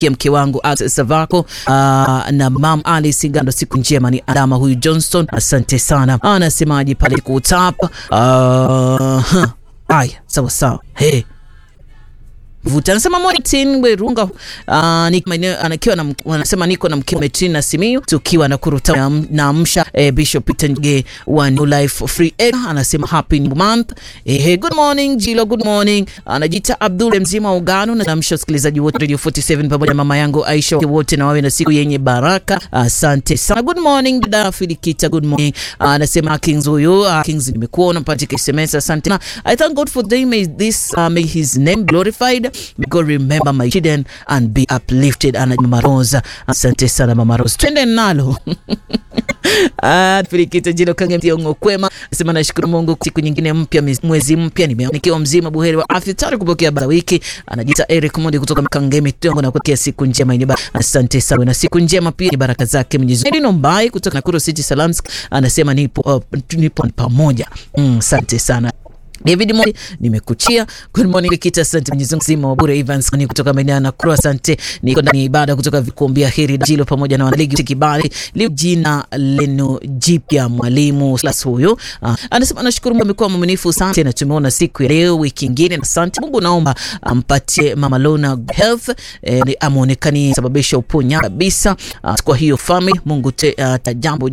mke wangu Savako uh, na mam Alice Ngando, siku njema. Ni Adama huyu Johnston, asante sana. Anasemaje pale kutapa? Uh, haya sawa sawa, hey vuta anasema Martin Werunga uh, ni maeneo anakiwa na wanasema niko na mke Metin na Simiyu tukiwa na kuruta na amsha eh, Bishop Peter Nge wa New Life Free Air anasema happy new month eh, good morning Jilo, good morning. Anajiita Abdul mzima ugano na amsha wasikilizaji wote Radio 47 pamoja na mama yangu Aisha wote na wawe na siku yenye baraka. Asante sana. Good morning dada Filikita, good morning. Anasema uh, Kings huyo uh, Kings nimekuona mpatika SMS, asante na I thank God for day may this uh, may his name glorified May God remember my children and be uplifted. Ana Mama Rosa, asante sana Mama Rosa, twende nalo Ah, Filikita Jilo Kange Mtiongo kwema sema nashukuru Mungu siku nyingine mpya, mwezi mpya, nikiwa mzima buheri wa afya, tayari kupokea baraka wiki. Anajiita Eric Mondi kutoka Kange Mtiongo na kupokea siku njema yenye baraka. Asante sana na siku njema pia ni baraka zake Mwenyezi Mungu. Edino Mbai kutoka Nakuru City Salams anasema nipo uh, nipo pamoja. Mm, asante sana. David Mori nimekuchia. Good morning Kita, asante Mwenyezi Mungu zima wa bure. Evans ni kutoka maeneo na Croix, asante. Niko ndani ya ibada kutoka vikumbia heri Jilo pamoja na wanaligi kibali leo, jina leno jipya mwalimu Slas huyo uh, anasema nashukuru Mungu amekuwa mwaminifu, asante na tumeona siku ya leo, wiki nyingine, asante Mungu. Naomba ampatie Mama Lona health eh, amuonekanie sababisha uponya kabisa uh, kwa hiyo family Mungu te, uh, tajambo